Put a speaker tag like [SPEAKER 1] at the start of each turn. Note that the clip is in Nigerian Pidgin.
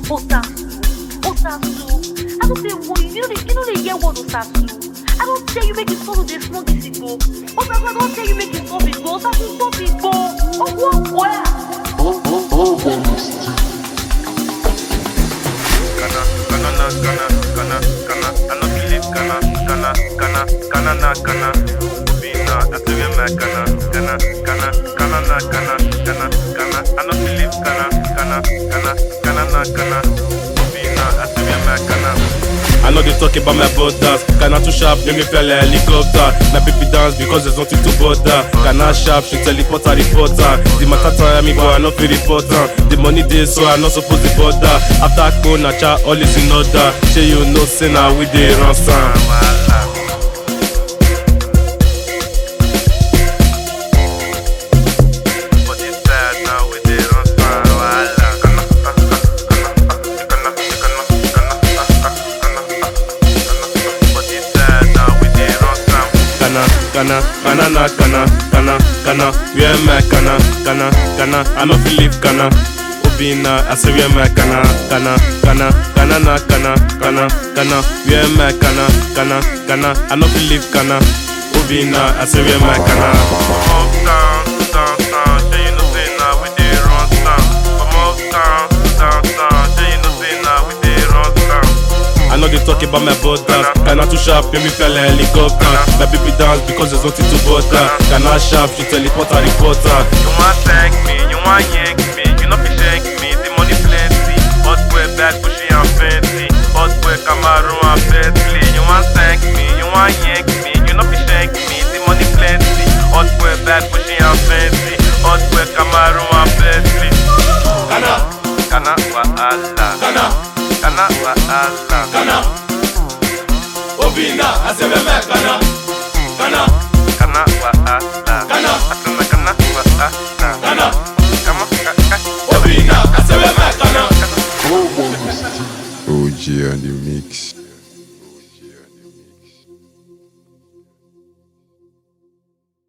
[SPEAKER 1] Osasu, Osasu. I don't say what you know the you know the hear word Osasu. I don't tell you make it stop with the smoke this go. Osasu, I don't tell you make it stop it go. Osasu, stop it go. Oh what where?
[SPEAKER 2] Ghana, Ghana, na Ghana, Ghana, Ghana. I no believe Ghana, Ghana, Ghana, Ghana na Ghana. Obina, I say we my Ghana, Ghana, Ghana, Ghana na Ghana, Ghana, Ghana. I no believe Ghana, Ghana, Ghana, Ghana na Ghana. Obina, I say we my Ghana.
[SPEAKER 3] I know they talk about my brothers. Ghana too sharp, make me feel like helicopter. My baby dance because there's nothing to bother. Ghana sharp, she teleport a reporter. The matter tire me, but I not feel reporter. The money dey so I not supposed to bother. After go na cha, all is in order. Say you know, say now we dey run some.
[SPEAKER 2] Wahala. But it's sad now we dey run some wahala. Ghana, Ghana, Ghana, Ghana, Ghana, Ghana, Ghana. But it's sad now we dey run some.
[SPEAKER 3] Ghana, Ghana, Ghana na Ghana, Ghana, Ghana, where my Ghana, Ghana, Ghana, I no feel leave Ghana. Obina, I say where my Ghana, Ghana, Ghana, Ghana na Ghana, Ghana, Ghana, where my Ghana, Ghana, Ghana, I no feel leave Ghana. Obina, I say where my Ghana.
[SPEAKER 2] Uptown, downtown, say you know say now we dey run town. From uptown, downtown, say you know say now we dey run town.
[SPEAKER 3] I know they talk about my brothers. Ghana too sharp, make me feel like helicopter. My baby dance because there's nothing to bother. Ghana sharp, she teleport a reporter.
[SPEAKER 2] You want thank me, you want yank me, you know fi shank me, the money plenty. Hot boy bad, bushy and fancy. Hot boy Camaro and Bentley. You want thank me, you want yank me, you know fi shank me, the money plenty. Hot boy bad, bushy and fancy. Hot boy Camaro and Bentley.
[SPEAKER 3] Ghana,
[SPEAKER 2] Ghana wahala,
[SPEAKER 3] Ghana,
[SPEAKER 2] Ghana wahala,
[SPEAKER 3] Ghana. Obina, I say where my Ghana, Ghana,
[SPEAKER 2] Ghana wahala,
[SPEAKER 3] Ghana.
[SPEAKER 2] Ghana Ghana wahala,
[SPEAKER 3] Ghana.
[SPEAKER 2] Ghana Ghana.
[SPEAKER 3] Obina, I say where my Ghana.
[SPEAKER 4] OG on the mix.